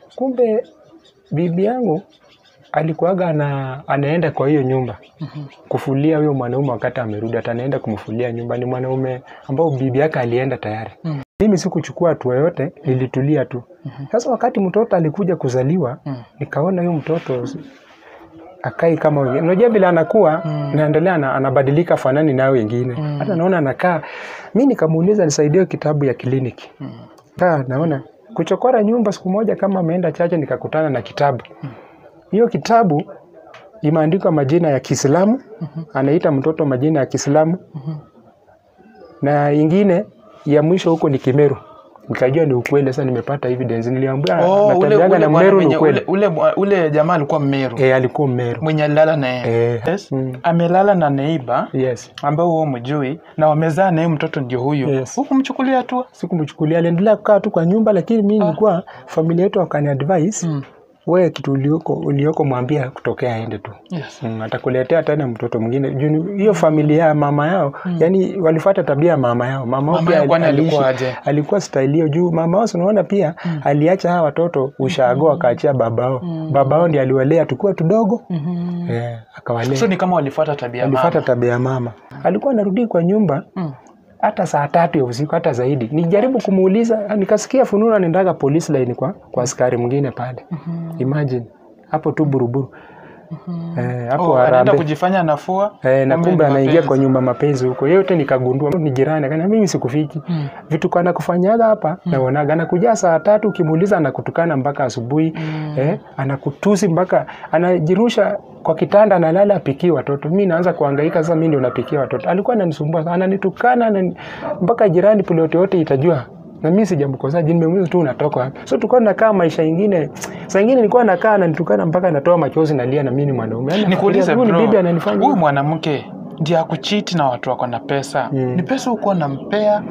kumbe bibi yangu alikuwaga ana, anaenda kwa hiyo nyumba kufulia huyo mwanaume wakati amerudi, atanaenda kumfulia nyumba. Ni mwanaume ambao bibi yake alienda tayari. Mm. Mimi sikuchukua hatua yote, nilitulia tu. Sasa wakati mtoto alikuja kuzaliwa, Mm. nikaona huyo mtoto akai kama wengine. Unajua vile anakuwa Mm. naendelea ana, anabadilika fanani nayo wengine. Mm. Hata naona anakaa. Mimi nikamuuliza nisaidie kitabu ya kliniki. Mm. Kaa naona kuchokora nyumba. Siku moja kama ameenda chache, nikakutana na kitabu. Hiyo kitabu imeandikwa majina ya Kiislamu, anaita mtoto majina ya Kiislamu, na ingine ya mwisho huko ni Kimeru. Nikajua ni ukweli. Sasa nimepata evidence, niliambia Oh, ule, natembeaga ule, na bwana Mmeru ni mwenye- ukweli. ule, ule, ule jamaa alikuwa Mmeru Eh, alikuwa Mmeru. mwenye alilala na yeye Eh, yes. mm. amelala na neiba Yes. ambao huo mjui na wamezaa naye mtoto ndio huyo Yes. huku mchukulia hatua Sikumchukulia, aliendelea kukaa tu kwa nyumba, lakini mimi nilikuwa familia yetu wakani advise mm. wewe kitu ulioko ulioko mwambia kutokea aende tu. yes. Mm, atakuletea tena mtoto mwingine. Juu ni- hiyo familia ya mama yao yani walifuata tabia ya mama yao. Mama, yao Mama pia yao kwani aliishi- alikuwa aje? alikuwa style hiyo juu mama wao unaona pia aliacha hawa watoto ushago akaachia babao. Babao ndiye aliwalea tukiwa tudogo. Eh, akawalea. so ni kama walifuata tabia ya alifuata mama tabia ya mama. Alikuwa anarudi kwa nyumba mm. hata saa tatu ya usiku hata zaidi. Nijaribu kumuuliza, nikasikia fununu anaendaga police line kwa kwa askari mwingine pale. Imagine hapo tu buruburu. Eh, hapo oh, anaenda Harambee. kujifanya anafua Eh, na kumbe kumbe ni anaingia mapenzi. kwa nyumba mapenzi huko. Yote nikagundua ni jirani, akaniambia mimi sikufiki. Mm. Vitu kana kufanyaga hapa naonaga anakuja saa tatu ukimuuliza anakutukana mpaka asubuhi. Eh, anakutusi mpaka anajirusha kwa kitanda analala apikie watoto. Mimi naanza kuhangaika sasa mimi ndio napikia watoto. Alikuwa ananisumbua sana, ananitukana anani, mpaka jirani ploti yote itajua. Na mimi sijamkosa, jini nimemuuliza tu unatoka wapi. So tulikuwa tunakaa maisha ingine. Saa ingine nilikuwa nakaa ananitukana mpaka anatoa machozi nalia na mimi ni mwanaume. Yaani nikuulize huyu ni bro bibi ananifanya huyu mwanamke ndiye akuchiti na watu wako na pesa Mm. ni pesa huko nampea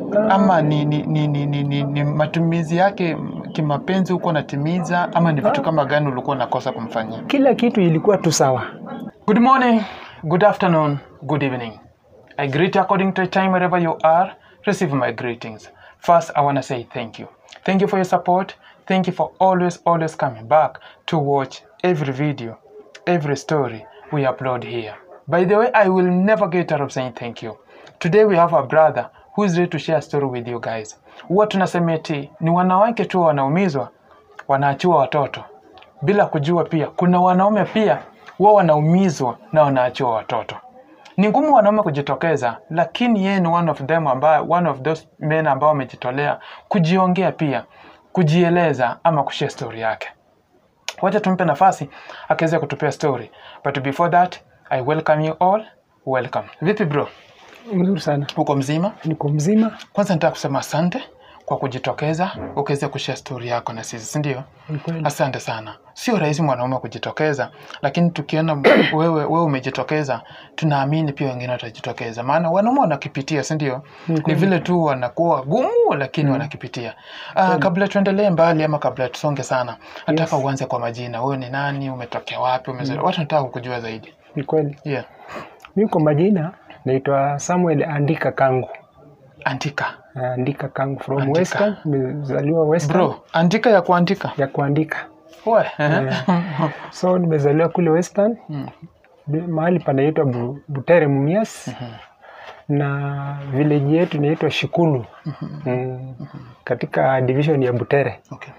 ama ni, ni, ni, ni, ni, ni, ni matumizi yake kimapenzi huko natimiza ama ni vitu kama gani ulikuwa unakosa kumfanyia kila kitu ilikuwa tu sawa. Good morning, good afternoon, good evening. I greet you according to the time wherever you are. Receive my greetings. First, I want to say thank you. Thank you for your support. Thank you for always, always coming back to watch every video, every story we upload here. By the way, I will never get tired of saying thank you. Today we have a brother who is ready to share a story with you guys. Huwa tunasema eti ni wanawake tu wanaumizwa, wanaachiwa watoto bila kujua pia kuna wanaume pia wao wanaumizwa na wanaachiwa watoto. Ni ngumu wanaume kujitokeza, lakini yeye ni one of them ambaye, one of those men ambao wamejitolea kujiongea pia, kujieleza ama kushare story yake. Wacha tumpe nafasi akiweza kutupia story, but before that I welcome you all. Welcome. Vipi bro, Mzuri sana, uko mzima? niko mzima. Kwanza nataka kusema asante kwa kujitokeza ukiweza kushare story yako na sisi, si ndio? Ni kweli. Asante sana. Sio rahisi mwanaume kujitokeza, lakini tukiona wewe, wewe umejitokeza, tunaamini pia wengine watajitokeza, maana wanaume wanakipitia, si ndio? Ni vile tu wanakuwa gumu, lakini wanakipitia. Uh, kabla tuendelee mbali ama kabla tusonge sana, nataka uanze kwa majina. Wewe ni nani? Umetokea wapi? Umezaliwa? Watu nataka kukujua zaidi. Ni kweli. Yeah. Mimi kwa majina naitwa Samuel Andika Kangu. Andika Andika Kangu from Andika. Western, nimezaliwa Western bro, andika ya kuandika ya kuandika. we So nimezaliwa kule Western Mm. bi- mahali panaitwa Bu- Butere Mumias na village yetu inaitwa Shikulu mm, katika division ya Butere. Okay.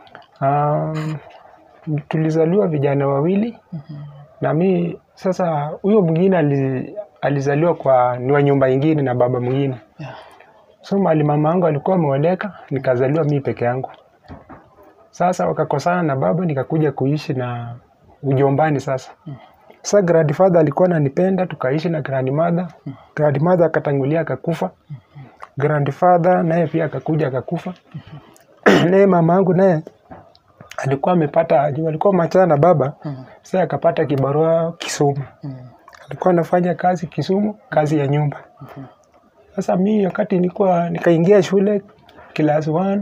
Um, tulizaliwa vijana wawili na mi sasa, huyo mwingine ali, alizaliwa kwa ni wa nyumba ingine na baba mwingine. Yeah. So mali mama yangu alikuwa ameoleka, nikazaliwa mi peke yangu. Sasa wakakosana na baba, nikakuja kuishi na ujombani. Sasa sasa grandfather alikuwa ananipenda, tukaishi na grandmother. Grandmother akatangulia akakufa, grandfather naye pia akakuja akakufa. naye mama yangu naye alikuwa amepata, alikuwa machana na baba, sasa akapata kibarua Kisumu. Alikuwa anafanya kazi Kisumu, kazi ya nyumba. Sasa mi wakati nilikuwa nikaingia shule class 1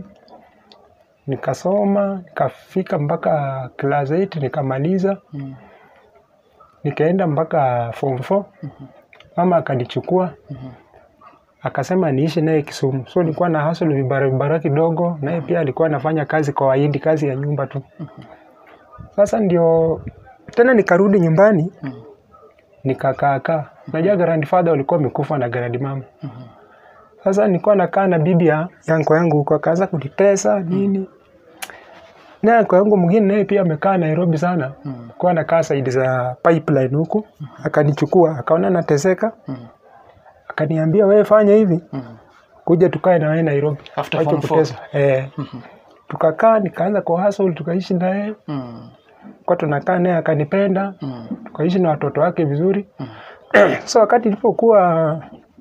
nikasoma nikafika mpaka class 8 nikamaliza, Mm. nikaenda mpaka form 4 mama akanichukua akasema niishi naye Kisumu. So nilikuwa na hustle vibara vibara kidogo, naye pia alikuwa anafanya kazi kwa Wahindi, kazi ya nyumba tu. Sasa ndio tena nikarudi nyumbani nikakaa kaa. Najua grandfather walikuwa wamekufa na grandmama. Sasa nilikuwa nakaa na bibi ya yanko yangu huko, akaanza kunitesa nini. Na yanko yangu mwingine naye pia amekaa Nairobi sana, kwa anakaa saidi za pipeline huku, akanichukua akaona nateseka, akaniambia wewe fanya hivi, kuja tukae na wewe Nairobi, After Wacha form four. kutesa. Eh, tukakaa nikaanza kwa hustle, tukaishi naye Mm. kwa tunakaa naye akanipenda, Mm. tukaishi na watoto wake vizuri. so wakati ilipokuwa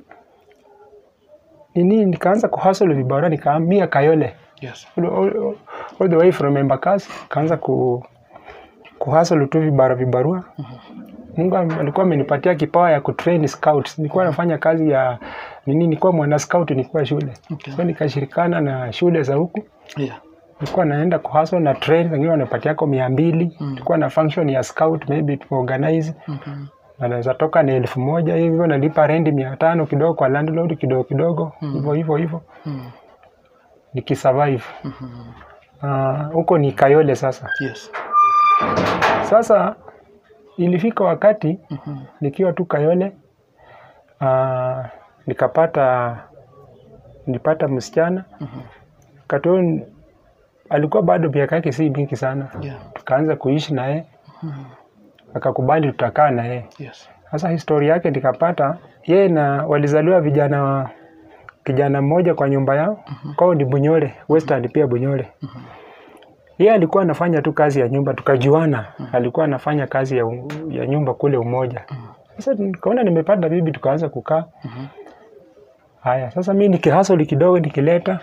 nini, nikaanza kuhustle vibara, nikahamia Kayole Yes. all, all, all the way from Embakasi, kaanza ku kuhustle tu vibara vibarua. Mungu am- alikuwa amenipatia kipawa ya kutrain scouts. Nilikuwa nafanya kazi ya nini, nilikuwa mwana scout, nilikuwa shule Okay. so nikashirikana na shule za huku Yeah. nilikuwa naenda kuhustle na train, wengine wanapatia yako mia mbili. Nilikuwa na function ya scout maybe to organize Mhm. na naweza toka na elfu moja hivyo, nalipa rendi mia tano kidogo kwa landlord kidogo kidogo hivyo hivyo hivyo Mm. nikisurvive. Mhm. Ah, huko ni Kayole sasa. Yes. Sasa ilifika wakati Mhm. nikiwa tu Kayole uh, nikapata nilipata msichana Mhm. wakati huo n- alikuwa bado miaka yake si mingi sana, Yeah. tukaanza kuishi naye Mhm. akakubali tutakaa na yeye. Yes. Sasa historia yake nikapata yeye na walizaliwa vijana wa kijana mmoja kwa nyumba yao kwao ni Bunyore, Western pia Bunyore. Yeye alikuwa anafanya tu kazi ya nyumba, tukajuana. Alikuwa anafanya kazi ya, u- ya nyumba kule Umoja. Sasa nikaona nimepata bibi, tukaanza kukaa. Haya, sasa mi nikihasoli kidogo nikileta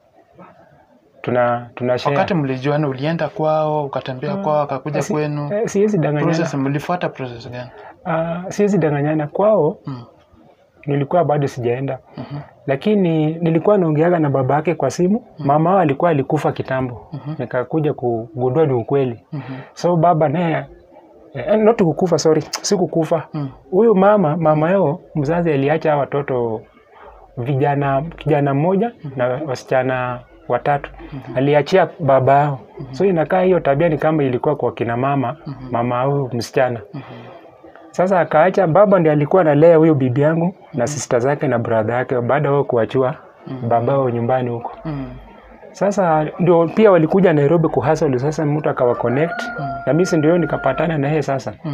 tuna tunashare. Wakati mlijuana ulienda kwao, ukatembea kwao, akakuja Si- kwenu. eh, siwezi danganyana, Process mlifuata process gani? Ah, siwezi danganyana kwao Mm. nilikuwa bado sijaenda Mhm. lakini nilikuwa naongeaga na baba yake kwa simu. Mama wao alikuwa alikufa kitambo, nikakuja kugundua ni ukweli. Mhm. So baba naye eh, not kukufa, sorry, si kukufa. Mm. Huyu mama mama yao mzazi aliacha hawa watoto vijana, kijana mmoja na wasichana watatu aliachia baba yao. So inakaa hiyo tabia ni kama ilikuwa kwa kina mama mama huyu msichana. Sasa akaacha baba ndiye alikuwa analea huyo bibi yangu na sista zake na brother yake baada wao kuachua baba wao nyumbani huko. Mm. Sasa ndio pia walikuja Nairobi kuhustle. Sasa mtu akawa connect na mimi si ndio nikapatana na yeye sasa. Mm.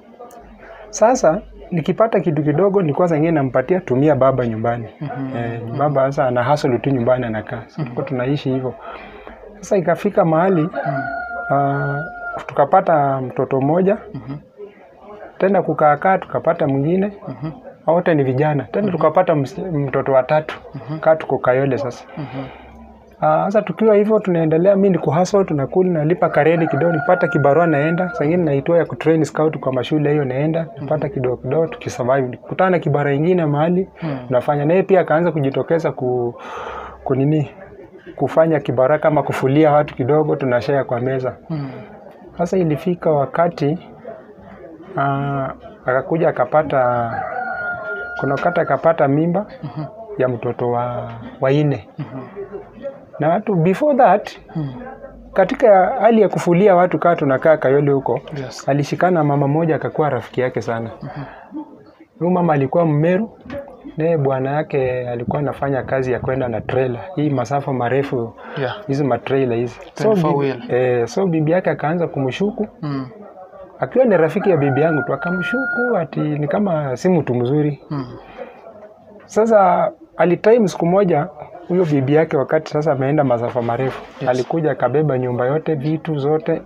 Sasa nikipata kitu kidogo nilikuwa zingine nampatia tumia baba nyumbani. Eh, baba sasa ana hustle tu nyumbani anakaa. Sasa tulikuwa tunaishi hivyo. Sasa ikafika mahali ah, tukapata mtoto mmoja tena kukaakaa tukapata mwingine wote ni vijana tena tukapata ms- mtoto wa tatu kaa tuko Kayole sasa. Ah, Sasa tukiwa hivyo tunaendelea, mi ni kuhustle, tunakuli, nalipa karedi kidogo, nipata kibarua naenda, saa ingine naitoa ya kutrain scout kwa mashule hiyo, naenda napata kidogo kidogo, tukisurvive. Nikutana na kibara ingine mahali tunafanya naye, pia akaanza kujitokeza ku, kunini kufanya kibara kama kufulia watu kidogo, tunashare kwa meza. Mm. Sasa ilifika wakati ah, akakuja akapata, kuna wakati akapata mimba ya mtoto wa waine na watu before that katika hali ya kufulia watu kaa tunakaa Kayole huko Yes. alishikana mama moja akakuwa rafiki yake sana. Huyu mama alikuwa Mmeru, naye bwana yake alikuwa anafanya kazi ya kwenda na trailer hii masafa marefu, Yeah. hizi matrailer hizi. So, 24 bibi, wheel. eh, so bibi yake akaanza kumshuku Mm. akiwa ni rafiki ya bibi yangu tu, akamshuku ati ni kama si mtu mzuri. Mm. Sasa alitime siku moja huyo bibi yake, wakati sasa ameenda masafa marefu Yes. alikuja akabeba nyumba yote vitu zote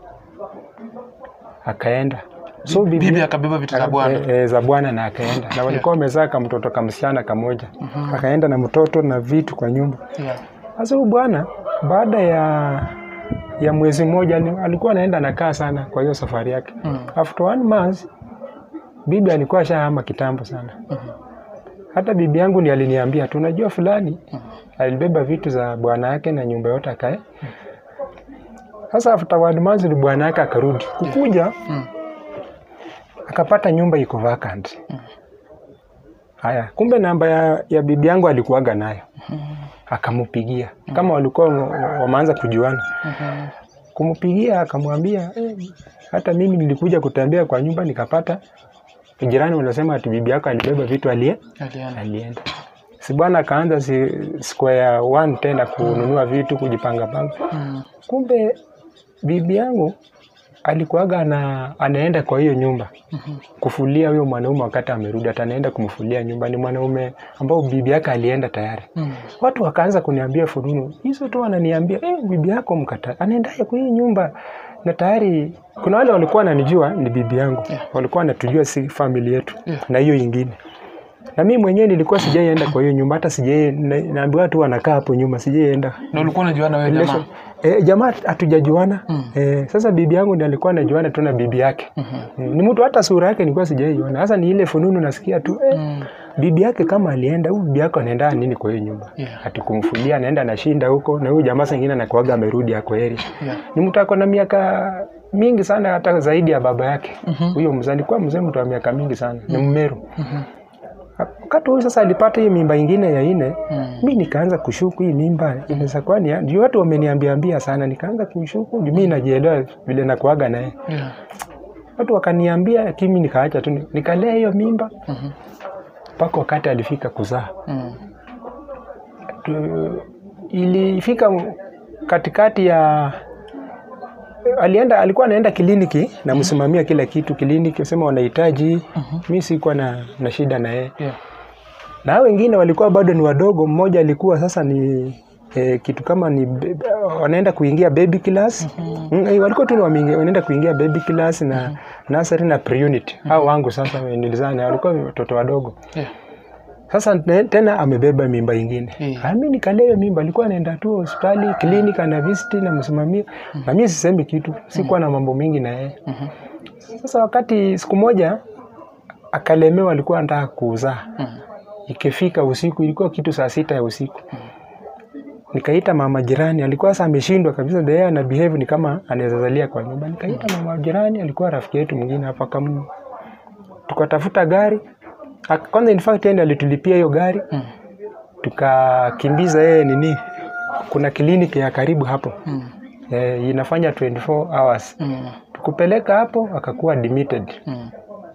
akaenda. So bibi, Bibi akabeba vitu za bwana. e, e, za bwana na akaenda na walikuwa wamezaa kamtoto kamsichana kamoja akaenda na mtoto na vitu kwa nyumba. Yeah. Sasa huyu bwana baada ya ya mwezi mmoja ali- alikuwa anaenda anakaa sana kwa hiyo safari yake. Mm. After one month bibi alikuwa ashahama kitambo sana. Hata bibi yangu ndiye aliniambia tu, unajua fulani alibeba vitu za bwana yake na nyumba yote akae. Sasa after one month ni bwana yake akarudi kukuja, Mm. akapata nyumba iko vacant. haya kumbe namba ya, ya bibi yangu alikuwaga nayo akampigia kama walikuwa wa- wameanza kujuana kumpigia akamwambia eh, hata mimi nilikuja kutembea kwa nyumba nikapata jirani wanasema ati bibi yako alibeba vitu alie Aliana. alienda si bwana akaanza si, square one tena kununua vitu kujipanga panga Mm. kumbe bibi yangu alikuwaga ana, anaenda kwa hiyo nyumba kufulia huyo mwanaume wakati amerudi hata anaenda kumfulia nyumba ni mwanaume ambao bibi yake alienda tayari Mm. watu wakaanza kuniambia fununu hizo tu wananiambia eh, bibi yako mkata anaendaye kwa hii nyumba na tayari kuna wale walikuwa wananijua ni bibi yangu Yeah. walikuwa wanatujua si famili yetu Yeah. na hiyo ingine na mimi mwenyewe nilikuwa sijaienda kwa hiyo nyumba hata sijai na- naambiwa tu wanakaa hapo nyuma sijaienda Na ulikuwa unajuana wewe jamaa? Relation- Eh, jamaa hatujajuana Mm. eh, sasa bibi yangu ndiye alikuwa anajuana tu na bibi yake Mhm. Eh, ni mtu hata sura yake nilikuwa sijaiona sasa ni ile fununu nasikia tu eh, Mm. bibi yake kama alienda huyu bibi yako anaenda nini kwa hiyo nyumba Yeah. ati kumfulia anaenda anashinda huko na huyu jamaa sengine anakuaga amerudi ako area Yeah. ni mtu ako na miaka mingi sana hata zaidi ya baba yake Mhm. huyo mzee alikuwa mzee mtu wa miaka mingi sana ni mmeru Mhm. wakati huyu sasa alipata hii mimba ingine ya ine Mm. mi nikaanza kushuku hii mimba inaweza kuwa ni juu watu wameniambiambia sana nikaanza kushuku juu mi najielewa vile nakuaga naye Yeah. watu wakaniambia lakini mi nikaacha tu nikalea hiyo mimba Mhm. mpaka wakati alifika kuzaa Mm. tu- ilifika katikati ya alienda alikuwa anaenda kliniki na msimamia kila kitu kliniki sema wanahitaji mi sikuwa na, na shida na yeye Yeah. na hao wengine walikuwa bado ni wadogo mmoja alikuwa sasa ni eh, kitu kama ni be- wanaenda kuingia baby class mm, eh, walikuwa tu ni wameingia- wanaenda kuingia baby class na nursery na pre-unit hao wangu sasa nilizana walikuwa watoto wadogo Yeah. sasa ne- tena amebeba mimba ingine Mm. mm. mi nikalea hiyo mimba alikuwa anaenda tu hospitali klinik ana visiti na msimamia na mi sisemi kitu sikuwa na mambo mingi na yeye Mhm. sasa wakati siku moja akalemewa alikuwa anataka kuzaa Mm. ikifika usiku ilikuwa kitu saa sita ya usiku nikaita mama jirani alikuwa sasa ameshindwa kabisa the ana behave ni kama anaweza zalia kwa nyumba nikaita mama jirani alikuwa rafiki yetu mwingine hapa kama tukatafuta gari Ak- kwanza in fact yeye ndiye alitulipia hiyo gari Mm. tukakimbiza yeye nini kuna kliniki ya karibu hapo Mm. e, inafanya 24 hours Mm. tukupeleka hapo akakuwa admitted Mm.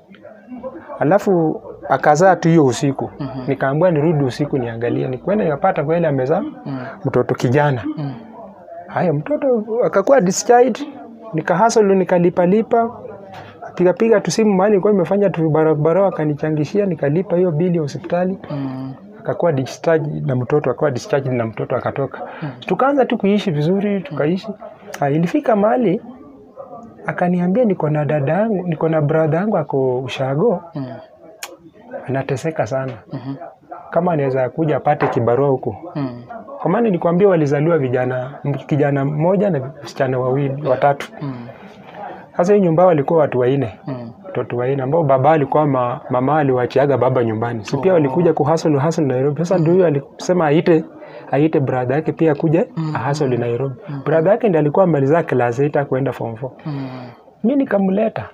alafu akazaa tu hiyo usiku nikaambiwa nirudi usiku niangalie nikwenda nikapata kweli amezaa Mm. mtoto kijana Mm. haya mtoto akakuwa discharged nikahasolo nikalipalipa pigapiga tu simu mahali nilikuwa nimefanya tu barabara akanichangishia nikalipa hiyo bili ya hospitali Mm. akakuwa discharged na mtoto akakuwa discharged na mtoto akatoka tukaanza tu kuishi vizuri tukaishi ha, ilifika mahali akaniambia niko na dada yangu niko na brother yangu ako ushago Mm. anateseka sana Mhm. kama anaweza kuja apate kibarua huko Mm. kwa maana nilikwambia walizaliwa vijana kijana mmoja na wasichana wawili watatu Mm. sasa hii nyumba walikuwa watu wanne Mm. watoto wanne ambao baba alikuwa ma, mama aliwachiaga baba nyumbani si pia walikuja kuhasol hasol Nairobi sasa ndio huyo alisema aite aite brother yake pia akuje ahasol Nairobi brother yake ndiye alikuwa amaliza class 8 kwenda form 4 Mm. mi nikamleta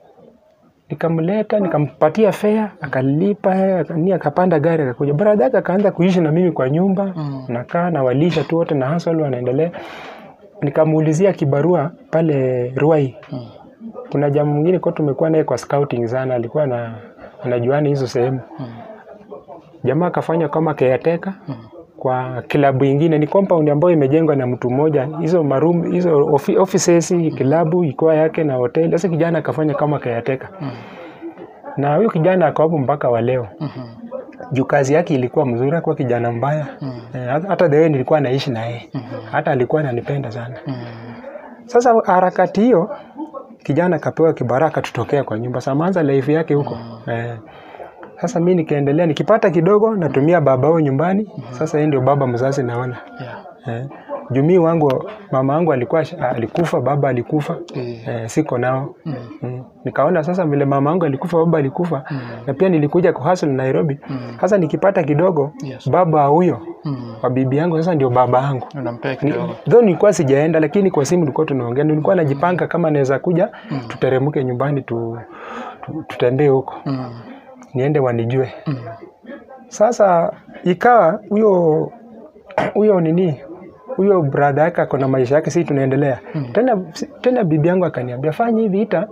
nikamleta nikampatia fea akalipa eh, aka- ni akapanda gari akakuja brother yake akaanza kuishi na mimi kwa nyumba Mm. nakaa na walisha tu wote na hasol wanaendelea nikamuulizia kibarua pale Ruai Mm. kuna jamaa mwingine kwa tumekuwa naye kwa scouting sana alikuwa na anajuana hizo sehemu Mm. jamaa akafanya kama caretaker Mm. kwa kilabu ingine ni compound ambayo imejengwa na mtu mmoja hizo maroom hizo ofi, offices kilabu ikuwa yake na hoteli sasa kijana akafanya kama caretaker Mm. na huyo kijana ako hapo mpaka wa leo Mhm. juu kazi yake ilikuwa mzuri akuwa kijana mbaya Mm. eh, hata- hata the way nilikuwa naishi na yeye Mhm. hata alikuwa ananipenda sana Mm. sasa harakati hiyo kijana akapewa kibaraka tutokea kwa nyumba samaanza life yake huko eh. Sasa mi nikaendelea nikipata kidogo natumia babao nyumbani sasa yeye ndio baba mzazi naona Yeah. eh. jumii wangu mama wangu alikuwa alikufa baba alikufa Eh. eh, siko nao Mm. mm. nikaona sasa vile mama wangu alikufa baba alikufa Mm. na pia nilikuja kuhustle Nairobi Mm. sasa nikipata kidogo Yes. baba huyo Mm. wa bibi yangu sasa ndio baba yangu Unampea Ni- kidogo. though nilikuwa sijaenda lakini kwa simu tulikuwa tunaongea nilikuwa najipanga kama naweza kuja tuteremke nyumbani tu, tu, tutembee huko Mm. niende wanijue Mm. Sasa ikawa huyo huyo nini huyo brother yake ako na maisha yake, si tunaendelea tena. Tena bibi yangu akaniambia fanya hivi, ita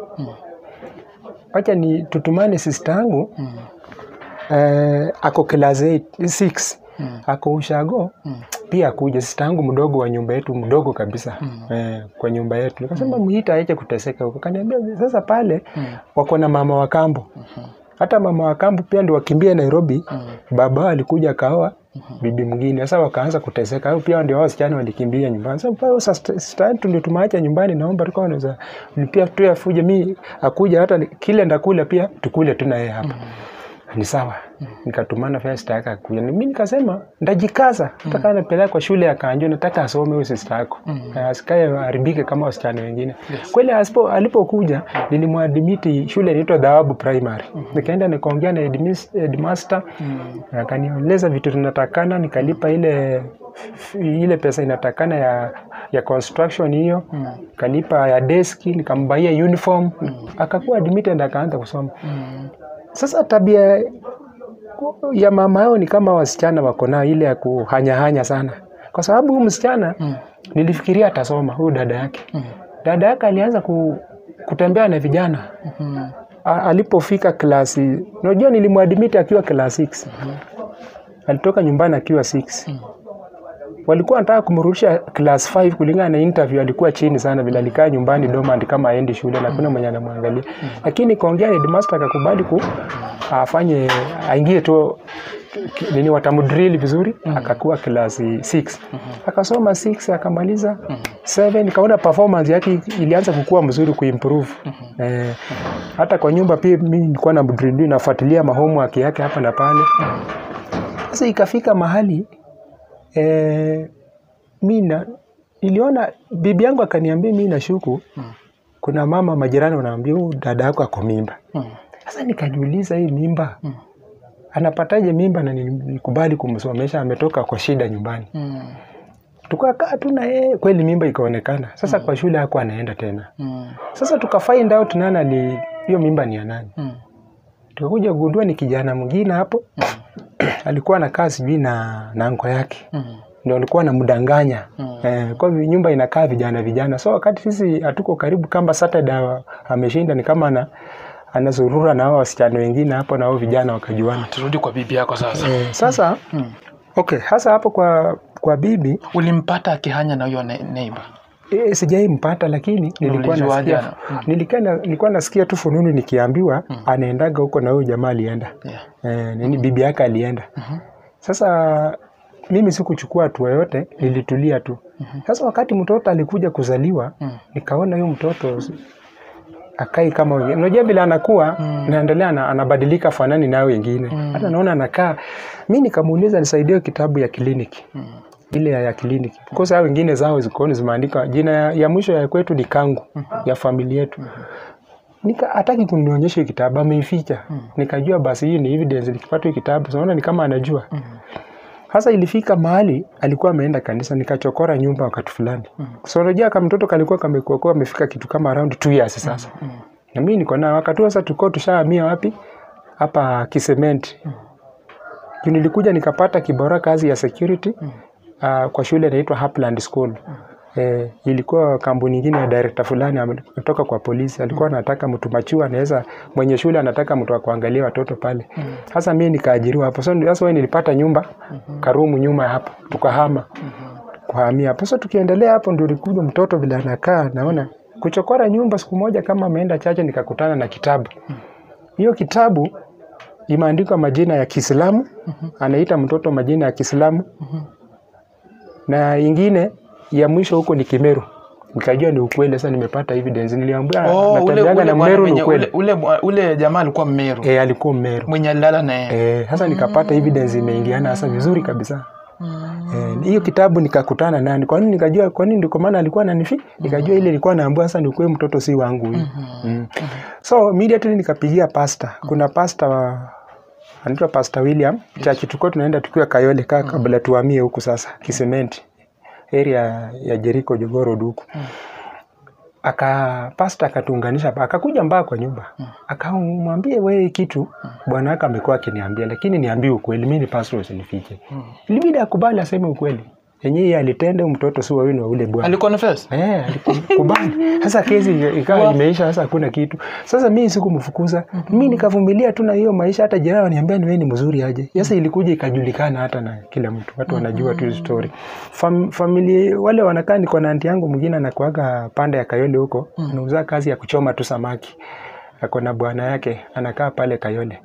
wacha ni tutumane sister yangu eh, ako class 8 6 ako ushago pia akuja sister yangu mdogo wa nyumba yetu mdogo kabisa eh, kwa nyumba yetu. Nikasema muita aje kuteseka huko. Kaniambia sasa pale wako na mama wa kambo hata mama wa kambo pia ndio wakimbia Nairobi. Baba wao alikuja akaoa bibi mwingine, sasa wakaanza kuteseka. Hao pia ndio wao wasichana walikimbia nyumbani. Sasa pale sasa sister yetu ndio tumaacha nyumbani, naomba tulikuwa unaweza pia tu afuje mi akuja hata ni- kile ndakula pia tukule tu na yeye hapa ni sawa. Nikatumana fare sister yake akuja. Mimi nikasema ndajikaza, nataka napeleka kwa shule ya Kanjo, nataka asome huyo sister yako asikae haribike kama wasichana wengine. Kweli asipo alipokuja nilimwadmiti shule inaitwa Dhawabu Primary. Nikaenda nikaongea na headmis- headmaster akanieleza vitu tunatakana, nikalipa ile ile pesa inatakana ya ya construction hiyo, kalipa ya deski, nikambaia uniform, akakuwa admitted akaanza kusoma. Sasa tabia ya mama yao ni kama wasichana wako nayo ile ya kuhanyahanya sana, kwa sababu huyu msichana nilifikiria atasoma, huyu dada yake. Dada yake alianza ku, kutembea na vijana A- alipofika klasi, unajua nilimwadmiti akiwa class 6 alitoka nyumbani akiwa 6 walikuwa wanataka kumrudisha class 5 kulingana na interview, alikuwa chini sana vile alikaa nyumbani dormant kama aendi shule na kuna mwenye anamwangalia, lakini kaongea headmaster akakubali ku afanye aingie tu ki- nini watamdrill vizuri, akakuwa class 6 akasoma 6 akamaliza 7 nikaona performance yake ilianza kukua mzuri kuimprove eh, hata kwa nyumba pia mimi nilikuwa na mdrill nafuatilia mahomework yake hapa na pale. Sasa ikafika mahali eh, mi na niliona bibi yangu akaniambia mi nashuku kuna mama majirani wanaambia huyu dada yako ako mimba. Sasa nikajiuliza hii mimba anapataje mimba na nilikubali kumsomesha, ametoka kwa shida nyumbani. Tukakaa tu na yeye, kweli mimba ikaonekana. Sasa kwa shule hakuwa anaenda tena. Sasa tuka find out nani ali hiyo mimba ni ya nani. Tukakuja kugundua ni kijana mwingine hapo alikuwa anakaa sijui na na anko yake ndio alikuwa anamdanganya eh, kwa hivyo nyumba inakaa vijana vijana, so wakati sisi hatuko karibu, kama Saturday ameshinda ni kama ana anazurura na hao wasichana wengine hapo na hao vijana wakajuana. turudi kwa bibi yako sasa Eh, sasa okay, hasa hapo kwa kwa bibi ulimpata akihanya na huyo ne- neighbor e, sijai mpata, lakini nilikuwa Ulijuaje nasikia ana- mm. nilikuwa na, nilikuwa nasikia tu fununu nikiambiwa anaendaga huko na huyo jamaa alienda yeah. eh, nini bibi yake alienda. Sasa mimi sikuchukua hatua yote, nilitulia tu. Sasa wakati mtoto alikuja kuzaliwa, nikaona huyo mtoto s- akai kama wengine. Unajua vile anakuwa naendelea na, anabadilika fanani nayo wengine. Hata naona anakaa. Mimi nikamuuliza nisaidie kitabu ya kliniki. Ile ya, ya kliniki. Kwa sababu wengine zao ziko zimeandika jina ya, ya mwisho ya kwetu ni Kangu ya familia yetu. Nika hataki kunionyesha hiyo kitabu ameificha. Nikajua basi hii ni evidence nikipata hiyo kitabu. Unaona ni kama anajua. Sasa ilifika mahali alikuwa ameenda kanisa, nikachokora nyumba wakati fulani. So unajua kama mtoto kalikuwa kamekuwa amefika kitu kama around 2 years sasa. Na mimi niko na wakati huo sasa tulikuwa tushahamia wapi? Hapa Kisementi. Juu nilikuja nikapata kibora kazi ya security uh, kwa shule inaitwa Upland School. Eh, ilikuwa kampuni nyingine ya director fulani ametoka kwa polisi, alikuwa anataka mtu machua, anaweza mwenye shule anataka mtu wa kuangalia watoto pale. Sasa mimi nikaajiriwa hapo. So ndio sasa wewe nilipata nyumba karumu nyuma ya hapo, tukahama kuhamia hapo. Sasa tukiendelea hapo, ndio ulikuja mtoto vile anakaa, naona kuchokora nyumba. Siku moja kama ameenda chache, nikakutana na kitabu. Hiyo kitabu imeandikwa majina ya Kiislamu, anaita mtoto majina ya Kiislamu na ingine ya mwisho huko ni Kimeru. Nikajua ni ukweli. Sasa nimepata evidence, niliambia Oh, ule, natembeaga ule, na bwana Mmeru ni mwenye- ukweli. ule, ule, ule jamaa alikuwa mmeru Eh, alikuwa Mmeru. mwenye alilala na yeye Eh, sasa nikapata evidence imeingiana sasa vizuri kabisa. Eh, hiyo kitabu nikakutana nani. Kwa nini nikajua kwa nini ndiko maana alikuwa ananifi? Nikajua ile ilikuwa naambiwa sasa ni kweli mtoto si wangu huyu. Mm. So immediately nikapigia pasta. Kuna pasta wa anaitwa Pastor William. Church tulikuwa tunaenda tukiwa Kayole kaa kabla tuhamie huku sasa Kisementi area ya Jericho Jogoo Road huku. aka pasta akatuunganisha pa- akakuja mbaa kwa nyumba akamwambia wewe kitu bwana wake amekuwa akiniambia lakini niambie ukweli mi ni pastor usinifiche ilibidi akubali aseme ukweli yenyewe yeye alitenda huyu mtoto si wawini wa ule bwana aliconfess Eh, alikubali. Sasa kesi ikawa imeisha, sasa hakuna kitu. Sasa mimi sikumfukuza, mimi nikavumilia tu na hiyo maisha. Hata jirani waniambia ni wewe ni mzuri aje. Sasa ilikuja ikajulikana hata na kila mtu, watu wanajua tu hiyo story. Fam, familia wale wanakaa, niko na anti yangu mwingine anakuaga pande ya Kayole huko, anauza kazi ya kuchoma tu samaki, ako na bwana yake anakaa pale Kayole.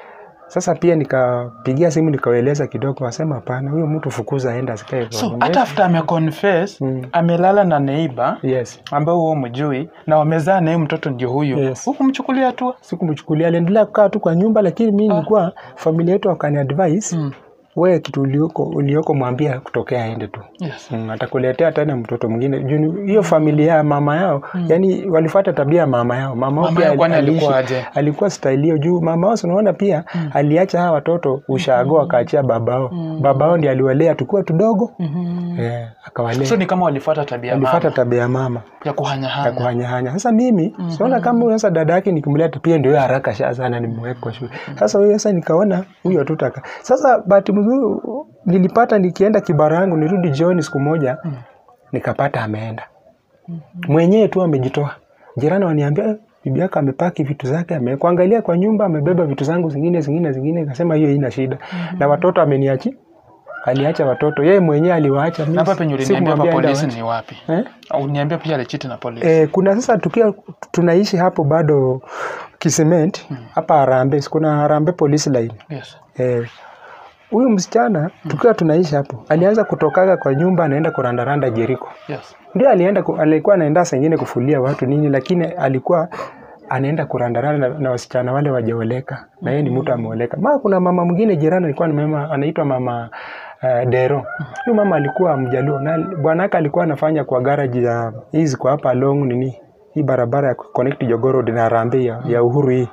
Sasa pia nikapigia simu nikawaeleza kidogo, wasema hapana, huyo mtu fukuza, aenda asikae kwa so nyumba hata yetu." after ameconfess Mm. amelala na neiba Yes. ambao huo mjui na wamezaa naye mtoto ndio huyo Yes. hukumchukulia hatua sikumchukulia aliendelea kukaa tu kwa nyumba lakini mi nilikuwa familia yetu wakani advice Mm. wewe kitu ulioko, ulioko mwambia kutokea aende tu yes. mm, atakuletea tena mtoto mwingine Juu ni- hiyo familia ya mama yao yani walifuata tabia ya mama yao mama, yao Mama pia yao kwani aliishi- alikuwa aje? alikuwa style hiyo juu mama wao si unaona pia aliacha hawa watoto ushago akaachia babao babao ndiye aliwalea tukiwa tudogo eh, akawalea so ni kama walifuata tabia ya alifuata mama tabia ya mama ya ya kuhanyahanya kuhanyahanya. Sasa mimi siona kama huyo sasa dada yake nikimleta pia ndio haraka sha sana nimweke kwa shule. Sasa huyo sasa nikaona huyo tutaka. Sasa bahati mzuri nilipata nikienda kibara yangu nirudi jioni siku moja nikapata ameenda. Mwenyewe tu amejitoa. Jirani waniambia "Eh, bibi yako amepaki vitu zake amekuangalia kwa nyumba amebeba vitu zangu zingine zingine zingine nikasema hiyo haina shida. Na watoto ameniachi aliacha watoto yeye mwenyewe aliwaacha mimi. Na hapa penye uliniambia hapa sikumwambia polisi aende ni wapi waache. eh? uniambia pia alichiti na polisi Eh, kuna sasa tukiwa tunaishi hapo bado Kisement hapa Harambee, kuna Harambee police line. yes. Eh, huyu msichana tukiwa tunaishi hapo alianza kutokaga kwa nyumba anaenda kurandaranda Jeriko. Yes. Ndio alienda ku, alikuwa anaenda saa ingine kufulia watu nini, lakini alikuwa anaenda kurandaranda na, na wasichana wale wajaoleka na yeye ni mtu ameoleka. Ma kuna mama mwingine jirani alikuwa ni mama anaitwa mama uh, Dero. Huyu mama alikuwa mjaluo na bwanake alikuwa anafanya kwa garage ya hizi kwa hapa long nini hii barabara ya connect Jogoo Road na Harambee ya, ya Uhuru hii.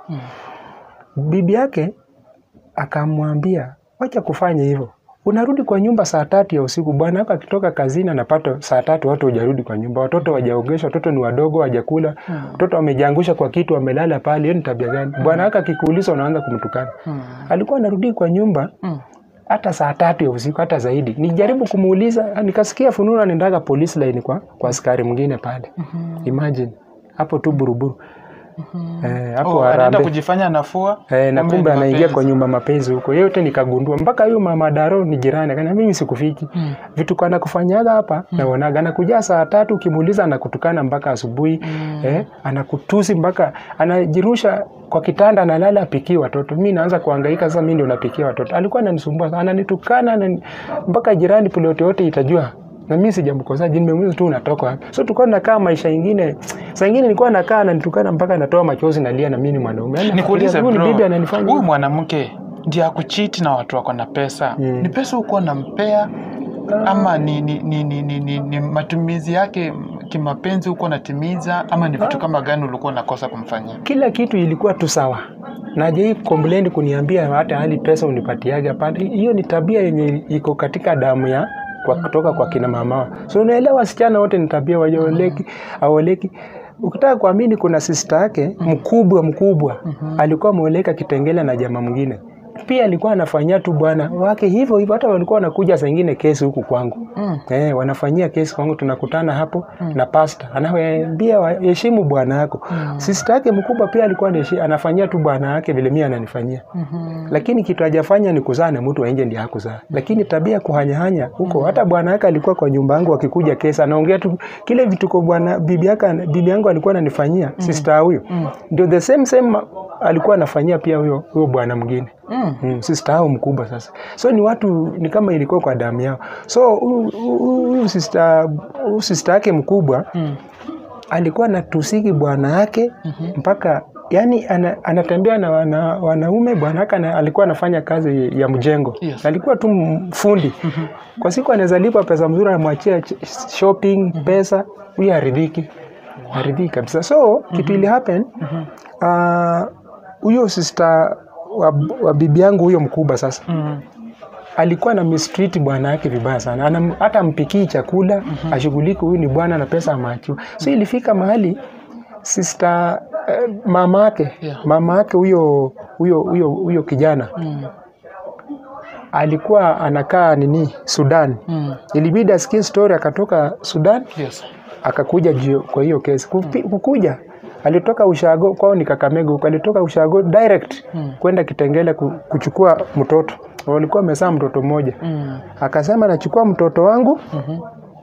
Bibi yake akamwambia wacha kufanya hivyo, unarudi kwa nyumba saa tatu ya usiku. Bwana wako akitoka kazini anapata saa tatu, watu hujarudi kwa nyumba, watoto wajaogeshwa, watoto ni wadogo, wajakula, watoto wamejiangusha kwa kitu, wamelala pale. Hiyo ni tabia gani? Bwana wako akikuuliza unaanza kumtukana. Alikuwa anarudi kwa nyumba Mm. hata saa tatu ya usiku, hata zaidi. Nijaribu kumuuliza, nikasikia fununu anaendaga police line kwa, kwa askari mwingine pale. Imagine hapo tu buruburu eh, hapo Oh, anaenda Harambee. kujifanya anafua Eh, na kumbe kumbe ni anaingia mapenzi. kwa nyumba mapenzi huko. Yote nikagundua mpaka huyo mama Daro ni jirani. Akaniambia mimi sikufiki. Mm. Vitu kana kufanyaga hapa naonaga anakuja saa tatu ukimuuliza anakutukana mpaka asubuhi. Eh, anakutusi mpaka anajirusha kwa kitanda analala apikie watoto. Mimi naanza kuhangaika sasa mimi ndio napikia watoto. Alikuwa ananisumbua sana, ananitukana anani, mpaka jirani ploti yote itajua na mimi sijamkosa jini nimemuuliza tu unatoka wapi so tulikuwa tunakaa maisha ingine saa ingine nilikuwa nakaa ananitukana mpaka natoa machozi nalia na mimi ni mwanaume Yaani nikuulize nafikiria, huyu bro ni bibi ananifanya huyu hivi. mwanamke ndiye akuchiti na watu wako na pesa Mm. ni pesa hukuwa nampea ama ni, ni, ni, ni, ni, ni, ni matumizi yake kimapenzi huko natimiza ama ni vitu kama gani ulikuwa unakosa kumfanyia kila kitu ilikuwa tu sawa najai complain kuniambia hata hali pesa unipatiaga hapana hiyo ni tabia yenye iko katika damu ya kwa kutoka kwa kina mama wao. so unaelewa wasichana wote ni tabia wajaoleki aoleki ukitaka kuamini kuna sista yake mkubwa mkubwa alikuwa ameoleka kitengele na jamaa mwingine pia alikuwa anafanyia tu bwana wake hivyo hivyo hata walikuwa wanakuja saa ingine kesi huku kwangu Mm. Eh, wanafanyia kesi kwangu, tunakutana hapo na pasta anawaambia waheshimu bwana yako. Sister yake mkubwa pia alikuwa anaheshi- anafanyia tu bwana yake vile mimi ananifanyia, lakini kitu hajafanya ni kuzaa na mtu wa nje ndiye hakuzaa. Lakini tabia ya kuhanyahanya huko, hata bwana yake alikuwa kwa nyumba yangu, akikuja kesi anaongea tu kile vituko bwana bibi yake bibi yangu alikuwa ananifanyia sister huyo, ndio the same same alikuwa anafanyia pia huyo huyo bwana mwingine Mm. Mm, sister hao mkubwa sasa. So ni watu ni kama ilikuwa kwa damu yao. So huyu- huyu huyu sister huyu sister yake mkubwa Mm. alikuwa anatusiki bwana yake mpaka yani ana, anatembea na wana, wanaume bwana yake ana- alikuwa anafanya kazi ya mjengo. Yes. Alikuwa tu m- fundi. Kwa siku anaweza lipa pesa mzuri anamwachia ch- shopping pesa, huyu haridhiki. Haridhiki kabisa. So kitu ili happen ah, huyo sister wa, wa bibi yangu huyo mkubwa sasa Mm. alikuwa na mistreat bwana yake vibaya sana Anam, hata mpikii chakula ashughuliki huyu ni bwana na pesa amachiwa so ilifika mahali sister eh, mama yake Yeah. mama yake huyo huyo huyo huyo kijana Mm. alikuwa anakaa nini Sudan Mm. ilibidi asikie story akatoka Sudan Yes. akakuja juu kwa hiyo kesi Kupi, kukuja alitoka ushago kwao ni Kakamega huko alitoka ushago direct Mm. kwenda Kitengele ku- kuchukua mtoto walikuwa wamezaa mtoto mmoja Mm. akasema nachukua mtoto wangu Mhm.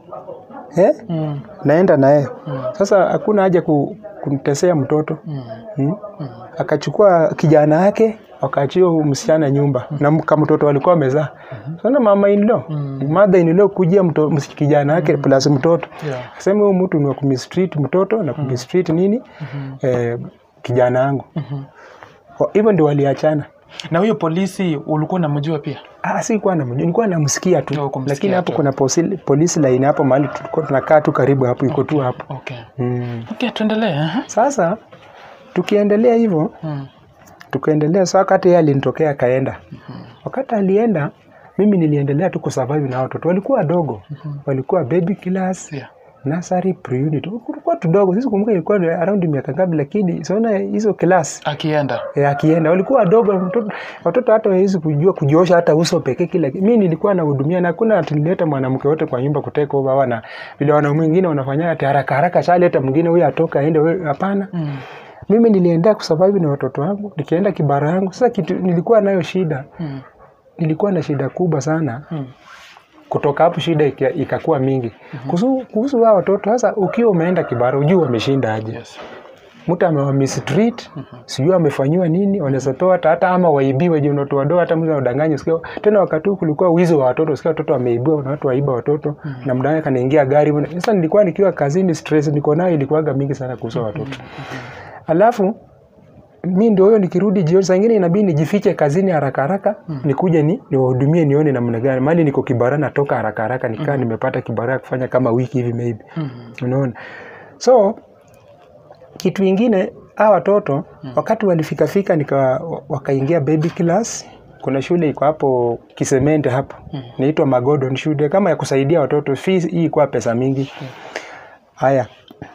eh, Mm. naenda naye Mm. sasa hakuna haja ku, kumtesea mtoto Mm. hmm? akachukua kijana yake wakaachia huyu msichana nyumba na mka mtoto walikuwa wamezaa sana mama inlo mother inlo kujia mto, ms- kijana yake plus mtoto Yeah. asema huyu mtu ni wa kumistreat mtoto na kumistreat nini eh, kijana yangu Mhm. Kwa hivyo ndio waliachana na huyo polisi ulikuwa unamjua pia Ah, sikuwa namjua, nilikuwa namsikia tu, Oh, kumsikia lakini hapo tu. kuna posi- polisi line hapo mahali tulikuwa tunakaa tu karibu hapo, iko tu hapo okay mm. okay tuendelee aha. Sasa tukiendelea hivyo mm. tukaendelea, saa wakati yeye alinitokea akaenda. Wakati alienda, mimi niliendelea tu kusurvive na watoto, walikuwa wadogo, walikuwa baby class, yeah. nursery, pre-unit, kulikuwa tudogo. Sisi kumbuka ilikuwa ni around miaka ngapi, lakini siona hizo class akienda e, akienda walikuwa wadogo mtoto, watoto hata hawezi kujua kujiosha hata uso pekee kila kitu. Mimi nilikuwa nahudumia na hakuna tulileta mwanamke wote kwa nyumba kuteka over wana vile wanaume wengine wanafanya ati haraka haraka shaleta mwingine huyu atoka aende wewe hapana. mm. Mimi nilienda kusurvive na watoto wangu, nikienda kibara yangu. Sasa kitu nilikuwa nayo shida, Mm. nilikuwa na shida kubwa sana. Mm. Kutoka hapo shida ika- ikakuwa mingi kuhusu kuhusu wao watoto. Sasa ukiwa umeenda kibara, ujue wameshinda aje yes mtu amewamistreat sijui amefanyiwa nini, wanaweza toa hata hata ama waibiwe juu watoto wadogo, hata mtu anadanganya. Sikia tena wakati huu kulikuwa wizi wa watoto, sikia watoto wameibiwa na watu waiba watoto na mdanganya kanaingia gari. Sasa nilikuwa nikiwa kazini, stress niko nayo ilikuwaga mingi sana kuhusu watoto. Alafu mi ndio huyo nikirudi jioni, saa ingine inabidi nijifiche kazini haraka haraka nikuje ni niwahudumie nione namna gani, mali niko kibara, natoka haraka haraka nikaa nimepata kibara ya kufanya kama wiki hivi maybe, mm. unaona so kitu ingine hawa watoto wakati walifikafika nika wakaingia baby class kuna shule iko hapo kisemente hapo inaitwa magodon shule kama ya kusaidia watoto fees hii ikuwa pesa mingi haya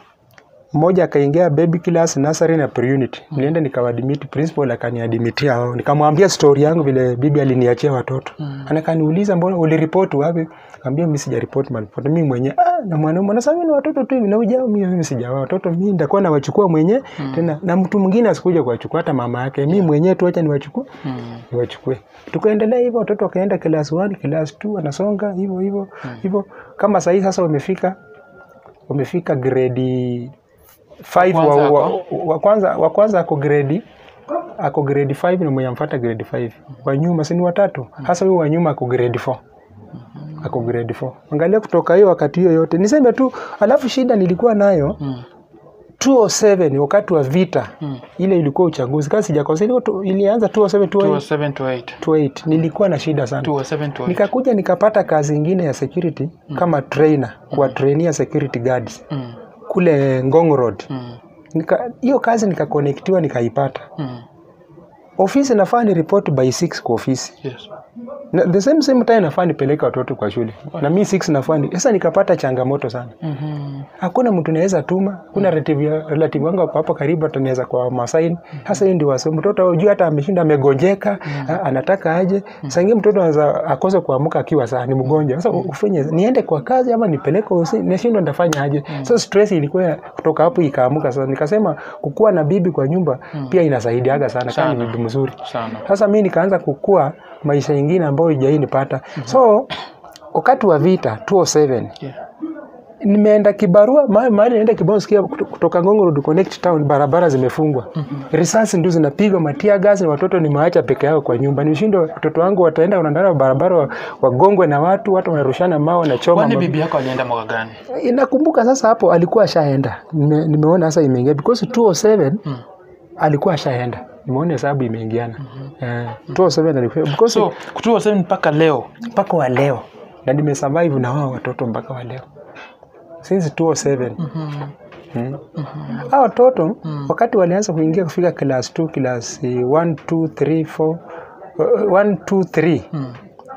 mmoja akaingia baby class nursery na pre-unit nilienda nikawadimit principal akaniadimitia hao nikamwambia story yangu vile bibi aliniachia watoto mm. anakaniuliza mbona uliripoti wapi kaambia mimi sijaripoti malipoti mimi mwenyewe ah na mwanaume anasema mimi ni watoto tu hivi na ujao mimi mimi sijawa watoto mimi nitakuwa nawachukua mwenyewe tena na mtu mwingine asikuja kuwachukua hata mama yake mimi mwenyewe tu acha niwachukue Mm. niwachukue tukaendelea hivyo watoto wakaenda class 1 class 2 wanasonga hivyo hivyo hivyo kama sahii sasa wamefika wamefika grade 5 wa, kwanza wa, ako? wa kwanza wa kwanza ako grade ako grade 5 na mwenye amfuata grade 5 wa nyuma si ni watatu hasa huyo wa nyuma ako grade 4 ako grade 4 angalia kutoka hiyo wakati hiyo yote niseme tu alafu shida nilikuwa nayo Mm. 207 wakati wa vita Mm. ile ilikuwa uchaguzi kama sijakosea ilikuwa tu- ilianza 207 208 207 to 8 208 nilikuwa na shida sana 207 to 8 nikakuja nikapata kazi ingine ya security kama trainer kuwatrainia security guards mm. kule Ngong Road Mm. Nika- hiyo kazi nikakonektiwa nikaipata Mm. ofisi nafaa ni report by 6 kwa ofisi yes na the same same time nafaa nipeleke watoto kwa shule na mi 6 nafaa ni sasa nikapata changamoto sana Mhm. hakuna mtu naweza tuma hakuna relative ya- relative wangu ako hapo karibu atanaweza kwa masaini hasa hiyo ndio wasi mtoto hujui hata ameshinda amegonjeka a- anataka aje sangie mtoto anaweza akose kuamka akiwa saa ni mgonjwa sasa ufanye niende kwa kazi ama nipeleke usi nashindwa nitafanya aje sasa stress ilikuwa ya- kutoka hapo ikaamuka sasa nikasema kukuwa na bibi kwa nyumba pia inasaidiaga sana kama ni Sana. bibi mzuri sana sasa mi nikaanza kukua maisha ingine ambayo ijai nipata so wakati wa vita 207 yeah. nimeenda kibarua ma- mahali naenda kibarua sikia kuto- kutoka Ngong Road Connect Town barabara zimefungwa risasi ndio zinapigwa matia gasi watoto nimewaacha peke yao kwa nyumba nishindwe watoto wangu wataenda wanaendana barabara wa- wagongwe na watu watu wanarushana mao wanachoma kwani ma- bibi yako alienda mwaka gani nakumbuka sasa hapo alikuwa ashaenda Nime, nimeona sasa imeingia because 207 Mm. alikuwa ashaenda nimeona hesabu imeingiana eh, 207 alikuwa because so 207 mpaka leo mpaka wa leo na nimesurvive na wao watoto mpaka wa leo since 207 Mhm. mm. hao watoto wakati walianza kuingia kufika class 2 class 1 2 3 4 1 2 3 Mm.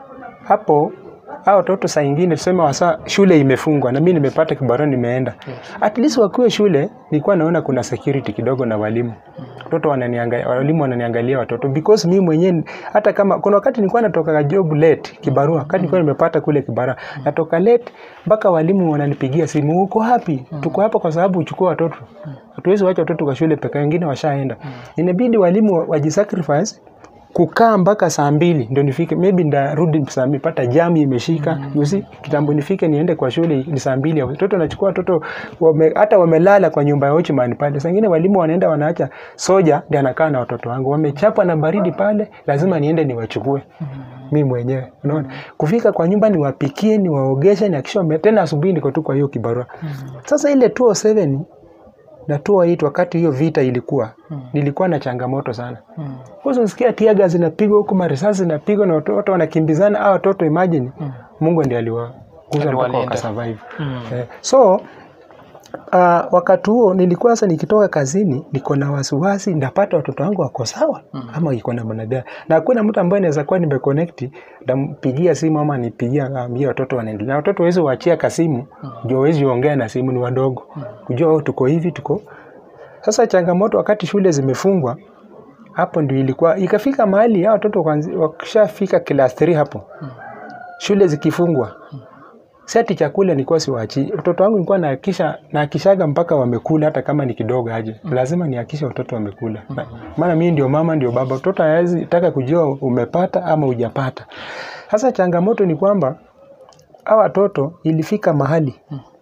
hapo hao watoto saa ingine tuseme wasa shule imefungwa na mimi nimepata kibarua nimeenda at least wakiwa shule nilikuwa naona kuna security kidogo na walimu watoto wananiangalia walimu wananiangalia watoto because mimi mwenyewe hata kama kuna wakati nilikuwa natoka job late kibarua wakati nilikuwa nimepata kule kibarua natoka late mpaka walimu wananipigia simu uko hapi tuko hapa kwa sababu uchukua watoto hatuwezi wacha watoto kwa shule peke wengine washaenda inabidi walimu wa- wajisacrifice kukaa mpaka saa mbili ndio nifike maybe ndarudi saa mbili pata jam imeshika mm. you see kitambo nifike niende kwa shule ni saa mbili watoto nachukua watoto wame, hata wamelala kwa nyumba ya watchman pale saa ingine walimu wanaenda wanaacha soja ndiye anakaa na watoto wangu wamechapwa na baridi pale lazima niende niwachukue mi mwenyewe unaona kufika kwa nyumba niwapikie niwaogeshe nihakikishe wame- tena asubuhi niko tu kwa hiyo kibarua sasa ile 207 na 208 wakati hiyo vita ilikuwa nilikuwa na changamoto sana Mm. kwanza unasikia tiaga zinapigwa huku marisasi zinapigwa na watoto wanakimbizana au watoto imagine mungu ndiye aliwakuza mpaka Aliwalinda. wakasurvive Mm. eh, so uh, wakati huo nilikuwa sasa nikitoka kazini niko na wasiwasi ndapata watoto wangu wako sawa ama iko na namna gani na hakuna mtu ambaye naweza kuwa nimeconnect ndampigia simu ama nipigia ambia watoto wanaendelea na watoto wawezi waachia kasimu ndio wawezi ongea na simu ni wadogo kujua oh, tuko hivi tuko sasa changamoto wakati shule zimefungwa hapo ndio ilikuwa ikafika mahali hao watoto kwanzi- wakishafika class 3 hapo shule zikifungwa seti chakula nilikuwa siwachi watoto wangu nilikuwa nahakisha nahakishaga mpaka wamekula hata kama ni kidogo aje lazima nihakishe watoto wamekula Na- maana mimi ndio mama ndio baba mtoto hawezi taka kujua umepata ama hujapata sasa changamoto ni kwamba hawa watoto ilifika mahali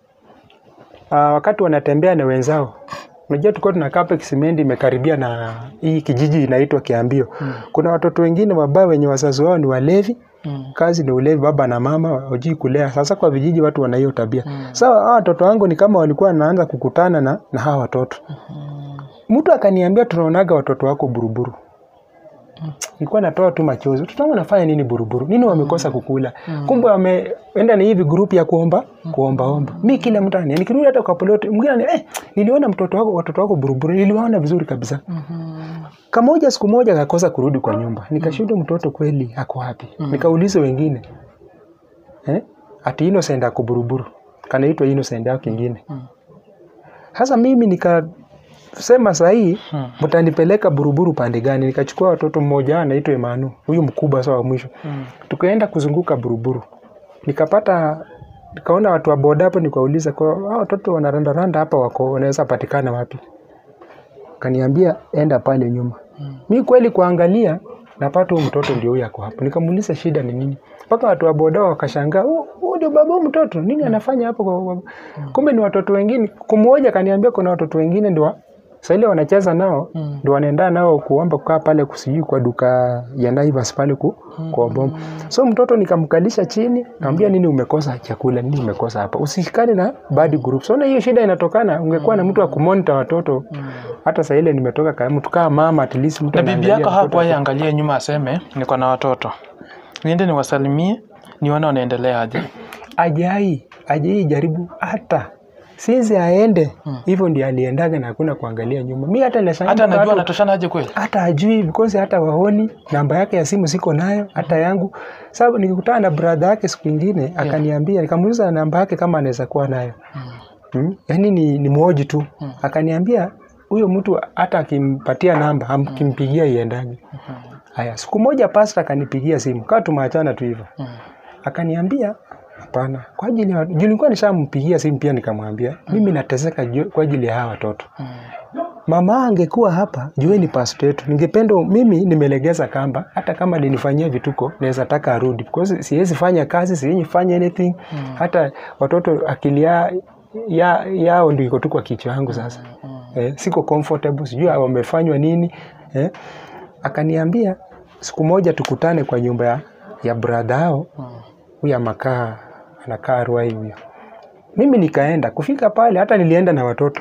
uh, wakati wanatembea na wenzao unajua tulikuwa tunakaa hapa Kisimendi imekaribia na hii kijiji inaitwa Kiambio kuna watoto wengine wabaya wenye wazazi wao ni walevi Mm. kazi ni ulevi baba na mama hawajui kulea sasa kwa vijiji watu wana hiyo tabia mm. sawa hawa watoto wangu ni kama walikuwa wanaanza kukutana na, na hawa watoto mtu akaniambia tunaonaga watoto wako buruburu nilikuwa natoa tu machozi watoto wangu wanafanya nini buruburu nini wamekosa kukula kumbe wameenda ni hivi grupu ya kuomba kuombaomba mi kila mtu anania nikirudi hata kwa poloti mwingine anania, eh, niliona mtoto wako watoto wako buruburu niliwaona vizuri kabisa kamoja siku moja akakosa kurudi kwa nyumba nikashuhudu mtoto kweli ako wapi nikauliza wengine eh? ati Innocent ako buruburu kanaitwa Innocent au kingine sasa mimi nikasema sahii Hmm. mtanipeleka buruburu pande gani nikachukua watoto mmoja anaitwa Emanu huyu mkubwa sawa wa mwisho Mm. tukaenda kuzunguka buruburu nikapata nikaona watu wa boda hapo nikauliza kwa hao watoto wanarandaranda hapa wako wanaweza patikana wapi kaniambia enda pale nyuma Mm. mi kweli kuangalia napata huyu mtoto ndio huyu ako hapo nikamuuliza shida ni nini mpaka watu wa boda wakashangaa "Huyu- huyu ndio baba huyu mtoto nini anafanya hapo kwa- kwa-" kumbe ni watoto wengine kummoja kaniambia kuna watoto wengine ndio sasa ile wanacheza nao Mm. ndio wanaenda nao kuomba kukaa pale kusijui kwa duka ya Naivas pale ku, kuomba so mtoto nikamkalisha chini nikamwambia nini umekosa chakula nini umekosa hapa usikane na bad group so na hiyo shida inatokana ungekuwa na mtu wa kumonita watoto hata saa ile nimetoka kama mtu kama mama at least mtu na bibi anaangalia yako mtoto. hapo aiangalie nyuma aseme niko na watoto niende niwasalimie nione wanaendelea aje ajai ajai jaribu hata sinzi aende hivyo ndio aliendaga na hakuna kuangalia nyuma mi hata nashangaa hata watu- anajua anatoshana aje kweli hata ajui because hata waoni namba yake ya simu siko nayo hata yangu sababu nikikutana na brother yake siku ingine akaniambia nikamuuliza namba yake kama anaweza kuwa nayo mm. yaani ni, ni mwoji tu akaniambia huyo mtu hata akimpatia namba amkimpigia iendage haya siku moja pasta akanipigia simu kaa tumeachana tu hivyo Mm. akaniambia hapana kwa ajili ya juu nilikuwa nishampigia simu pia nikamwambia mimi nateseka ju- kwa ajili ya hawa watoto Mm. mama angekuwa hapa jueni pasta yetu ningependa mimi nimelegeza kamba hata kama linifanyia vituko naweza taka arudi because siwezi fanya kazi siwezi fanya anything hata watoto akili ya, ya, yao ndio iko tu kwa kichwa yangu sasa eh, siko comfortable sijui wamefanywa nini eh. akaniambia siku moja tukutane kwa nyumba ya, ya brother yao huyu amakaa anakaa Ruai huyo mimi nikaenda kufika pale hata nilienda na watoto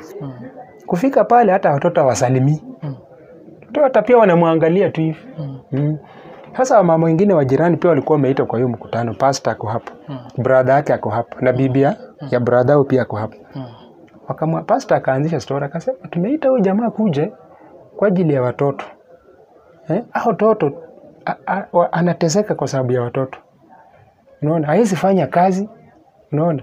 kufika pale hata watoto hawasalimii Mm. watoto hata pia wanamwangalia tu hivi Mm. mm. sasa wamama wengine wa jirani pia walikuwa wameitwa kwa hiyo mkutano pasta ako hapo Mm. brother yake ako hapo na bibi ya ya brother yao pia ako hapo Mm. wakamwa pasta akaanzisha story akasema tumeita huyu jamaa kuje kwa ajili ya watoto eh? hao watoto a- a- wa- anateseka kwa sababu ya watoto unaona hawezi fanya kazi unaona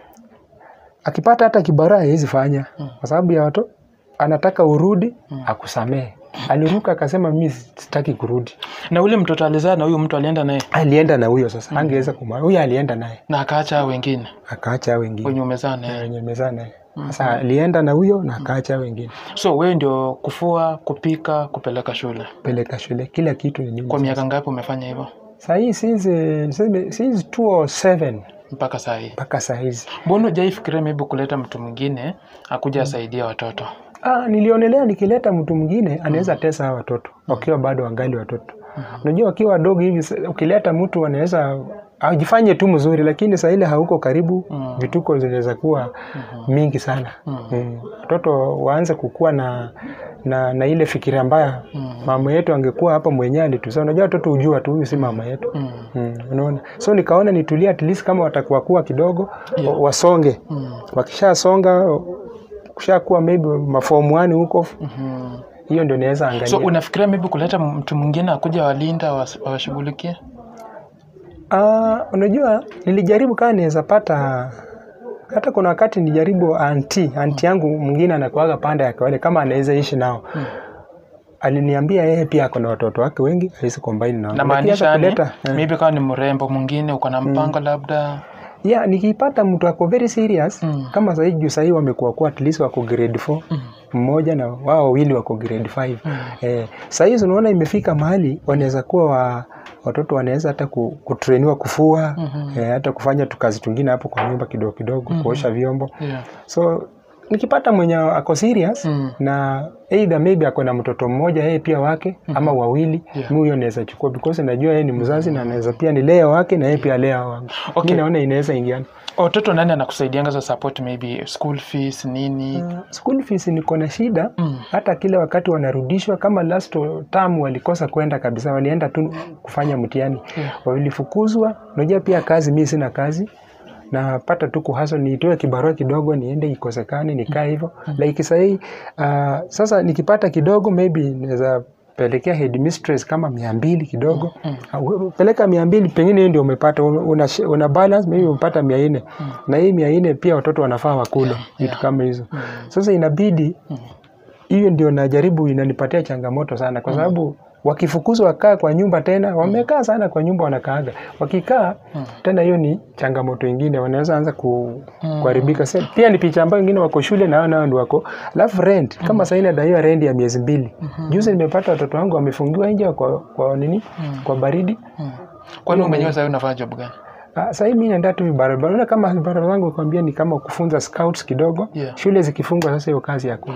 akipata hata kibarua hawezi fanya kwa sababu ya watu anataka urudi akusamehe aliruka akasema mi sitaki kurudi na ule mtoto alizaa na huyu mtu alienda naye alienda na huyo sasa angeweza kuma huyo alienda naye na akaacha hao wengine akaacha hao wengine wenye umezaa naye wenye mezaa naye sasa alienda na huyo na akaacha hao wengine so wewe ndio kufua kupika kupeleka shule peleka shule kila kitu ni mimi kwa sasa. miaka ngapi umefanya hivyo sahii since niseme since 207 mpaka saa hii mpaka saa hizi mbona hujaifikiria maybe kuleta mtu mwingine akuja asaidia watoto ah, nilionelea nikileta mtu mwingine anaweza tesa hawa watoto wakiwa bado wangali watoto unajua wakiwa wadogo hivi sa- ukileta mtu anaweza ajifanye tu mzuri lakini saa ile hauko karibu Mm. vituko zinaweza kuwa mingi sana Mm. watoto waanze kukua na na, na ile fikira mbaya mama yetu angekuwa hapa mwenyewe alitusa unajua watoto hujua tu huyu si mama yetu Mm. Mm, unaona so nikaona nitulie at least kama watakuwa kuwa kidogo Yeah. wa- wasonge Mm. wakishasonga kushakuwa maybe mafomu wani huko Mhm. hiyo ndio naweza angalia so unafikiria maybe kuleta mtu mwingine akuja walinda was- wawashughulikie Ah, unajua nilijaribu kama naweza pata hata kuna wakati nilijaribu anti anti yangu mwingine anakuaga pande ya kawale kama anaweza ishi nao aliniambia yeye pia ako na watoto wake wengi hawezi combine nao na Lakini maanisha hata yani kuleta eh, maybe kama ni mrembo mwingine uko na mpango labda yeah, nikipata mtu ako very serious Mm. kama sahii juu sahii wamekuwa kuwa at least wako grade 4 mmoja na wao wawili wako grade 5 eh, sahii unaona imefika mahali wanaweza kuwa wa, watoto wanaweza hata ku, kutrainiwa kufua eh, hata kufanya tukazi tungine hapo kwa nyumba kidogo kidogo kuosha vyombo yeah. so nikipata mwenye ako serious Mm. na either maybe ako na mtoto mmoja yeye pia wake ama wawili Yeah. mi huyo naweza chukua because najua yeye ni mzazi na anaweza pia ni lea wake na yeye pia lea wangu Okay. mi naona inaweza ingiana watoto nani anakusaidianga za support maybe school fees nini school fees niko na shida Mm. hata kile wakati wanarudishwa kama last term walikosa kwenda kabisa walienda tu kufanya mtihani Yeah. walifukuzwa unajua pia kazi mi sina kazi napata tu kuhaso nitoe kibarua kidogo niende ikosekane nikaa hivyo like sahii uh, sasa nikipata kidogo maybe naweza pelekea headmistress kama mia mbili kidogo uh, peleka mia mbili pengine hiyo ndio umepata una, una balance maybe umepata mia nne na hii mia nne pia watoto wanafaa wakule vitu kama hizo sasa inabidi hiyo ndio najaribu inanipatia changamoto sana kwa sababu wakifukuzwa wakaa kwa nyumba tena wamekaa sana kwa nyumba wanakaaga wakikaa tena hiyo ni changamoto ingine wanaweza anza ku, kuharibika Sa- pia ni picha ambayo wengine wako shule na hao nao ndio wako alafu rent kama sahii nadaiwa rent ya miezi mbili juzi nimepata watoto wangu wamefungiwa nje kwa, kwa nini kwa baridi Mm. kwani umenyewe sahii unafanya job gani Ah, sahii mi naenda tu vibarabara unaona kama vibarabara zangu kuambia ni kama kufunza scouts kidogo Yeah. shule zikifungwa sasa hiyo kazi hakuna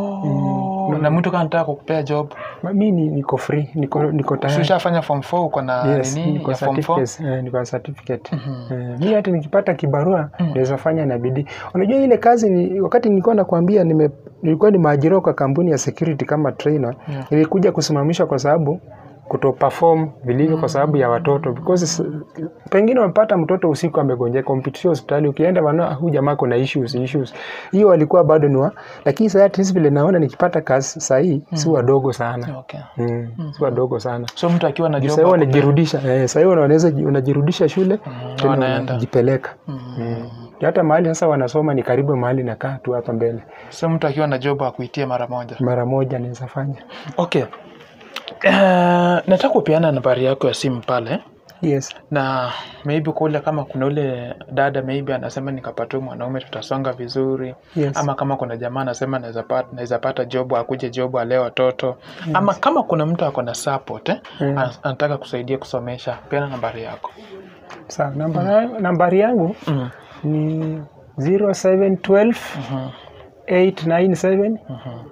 oh. na mtu kama nataka kukupea job Ma- mi ni, niko free niko, niko tayari ushafanya form 4 uko na Yes, nini niko ya form 4 certificate, eh, niko na certificate. Eh, mi hata nikipata kibarua naweza fanya na bidii. Unajua ile kazi ni, wakati nilikuwa nakwambia nime, nilikuwa nimeajiriwa kwa kampuni ya security kama trainer Yeah. nilikuja kusimamishwa kwa sababu kuto perform vilivyo kwa sababu ya watoto because s- pengine wamepata mtoto usiku amegonjeka umpitishia hospitali ukienda wana huyu jamaa kuna issues issues hiyo walikuwa bado ni wa lakini sasa at least vile naona nikipata kazi sahii si wadogo sana okay. mm. si wadogo sana so mtu akiwa na job sahii ako- wanajirudisha eh, sahii wanaweza ji- unajirudisha shule tena wanaenda. unajipeleka mm. hata mahali sasa wanasoma ni karibu mahali nakaa tu hapa mbele so mtu akiwa na job akuitie mara moja mara moja naweza fanya okay Uh, nataka kupeana nambari yako ya simu pale yes na maybe kule kama kuna ule dada maybe anasema nikapata huyu mwanaume tutasonga vizuri Yes. ama kama kuna jamaa anasema naweza pata, naweza pata job akuje job alee watoto ama kama kuna mtu ako na support eh, Mm. an- anataka kusaidia kusomesha peana nambari yako sawa namba, nambari yangu mm. ni 0712 Mhm. 897 Mhm.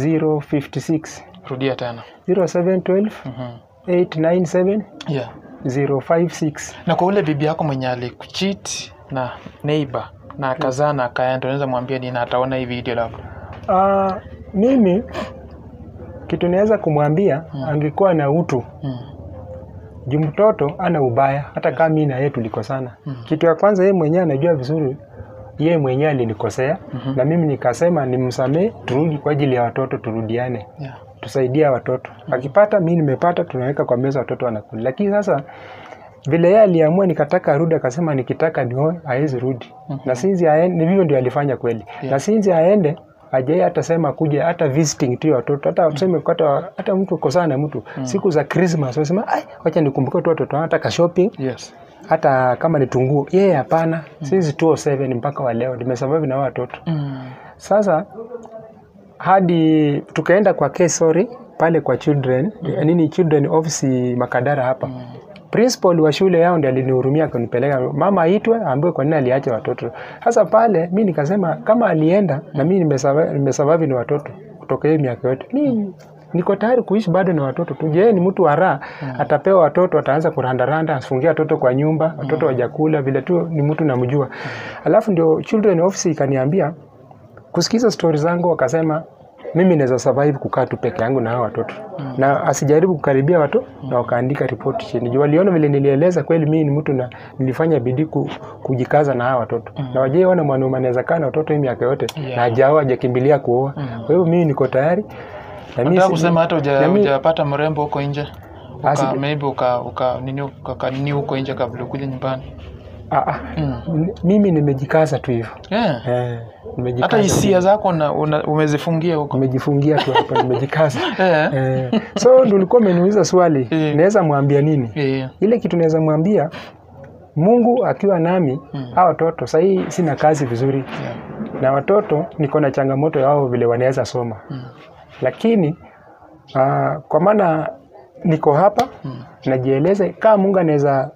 056 rudia tena 0712 Mhm. 897 yeah. 056 na kwa ule bibi yako mwenye alikuchit na neighbor na akazaa na akaenda unaweza mwambia nini ataona hii video labda uh, mimi kitu naweza kumwambia angekuwa na utu mm. juu mtoto ana ubaya hata kama mimi na yeye tulikosana kitu ya kwanza yeye mwenyewe anajua vizuri yeye mwenyewe alinikosea na mimi nikasema nimsamee turudi kwa ajili ya watoto turudiane yeah. tusaidia watoto akipata mi nimepata tunaweka kwa meza watoto wanakula lakini sasa vile yeye aliamua nikataka arudi akasema nikitaka nioe hawezi rudi na sinzi aende ni vivyo ndio alifanya kweli na sinzi aende ajai hata sema kuja hata visiting tu ya watoto hata tuseme hata, hata mtu kosana na mtu siku za Christmas wasema ai wacha nikumbuke tu watoto wangu hata ka shopping Yes. hata kama ni tunguo yeye hapana since 207 mpaka wa leo nimesurvive na hao watoto Mm. sasa hadi tukaenda kwa case sorry pale kwa children nini children office Makadara hapa principal wa shule yao ndiye alinihurumia akanipeleka mama aitwe aambiwe kwa nini aliacha watoto sasa pale mi nikasema kama alienda na mi nimesurvive nimesurvive na watoto kutoka hiyo miaka yote mi niko tayari kuishi bado na watoto tu je ni mtu wa raha atapewa watoto ataanza kurandaranda afungia watoto kwa nyumba watoto wajakula vile tu ni mtu namjua alafu ndio children office ikaniambia kusikiza stori zangu wakasema mimi naweza survive kukaa tu peke yangu na hao watoto na asijaribu kukaribia watu na wakaandika ripoti chini juu waliona vile nilieleza kweli mimi ni mtu na nilifanya bidii ku, kujikaza na hao watoto na wajaiona mwanaume anaweza kaa na watoto hii miaka yote Yeah. na hajaoa hajakimbilia kuoa kwa hivyo mimi niko tayari na mimi Nataka si- kusema hata uja- na mi- hujapata mrembo huko nje uka, Asi- maybe uka, uka nini uka nini huko nje kabla ukuje nyumbani ah, ah, mm. m- mimi nimejikaza tu hivyo yeah. eh, nimejikaza hata hisia zako na, una, umezifungia huko nimejifungia tu hapo nimejikaza yeah. eh, so ndio ulikuwa umeniuliza swali Eh. naweza mwambia nini Yeah. ile kitu naweza mwambia mungu akiwa nami Mm. hawa watoto sahii sina kazi vizuri Yeah. na watoto niko na changamoto yao vile wanaweza soma Mm. lakini uh, kwa maana niko hapa Mm. najieleze kama mungu anaweza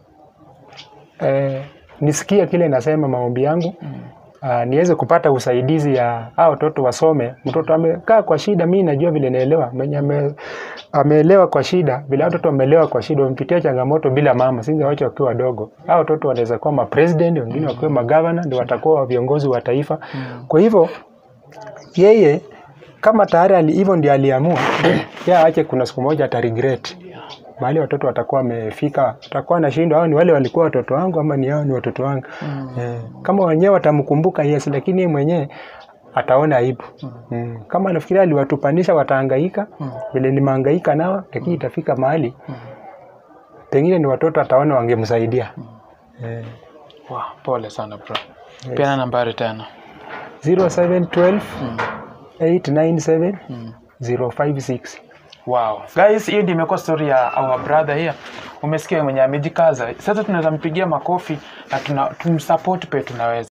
eh, nisikia kile nasema maombi yangu Mm. uh, niweze kupata usaidizi ya hao watoto wasome. Mtoto amekaa kwa shida, mi najua vile naelewa, mwenye ame, ameelewa kwa shida, vile hao watoto wameelewa kwa shida, wamepitia changamoto bila mama, singewacha wakiwa wadogo. Hao watoto wanaweza kuwa mapresident, wengine wakiwa magavana, ndio watakuwa viongozi wa taifa. Kwa hivyo yeye kama tayari ali- hivyo ndio aliamua, yeye aache, kuna siku moja ata regret mahali watoto watakuwa wamefika, watakuwa anashindwa, hao ni wale walikuwa watoto wangu ama ni hao ni watoto wangu Mm. eh, kama wenyewe watamkumbuka yes, lakini yeye mwenyewe ataona aibu mm. Kama nafikiria aliwatupanisha watahangaika Mm. vile nimehangaika nao, lakini itafika mahali pengine ni watoto ataona wangemsaidia eh, Wow, pole sana bro. Peana nambari tena. 0712 Mm. 897 Mm. 056 Wow. Guys, hiyo ndio imekuwa story ya our brother here. Umesikia mwenye amejikaza. Sasa tunaweza mpigia makofi na tuna tumsupport pe tunaweza.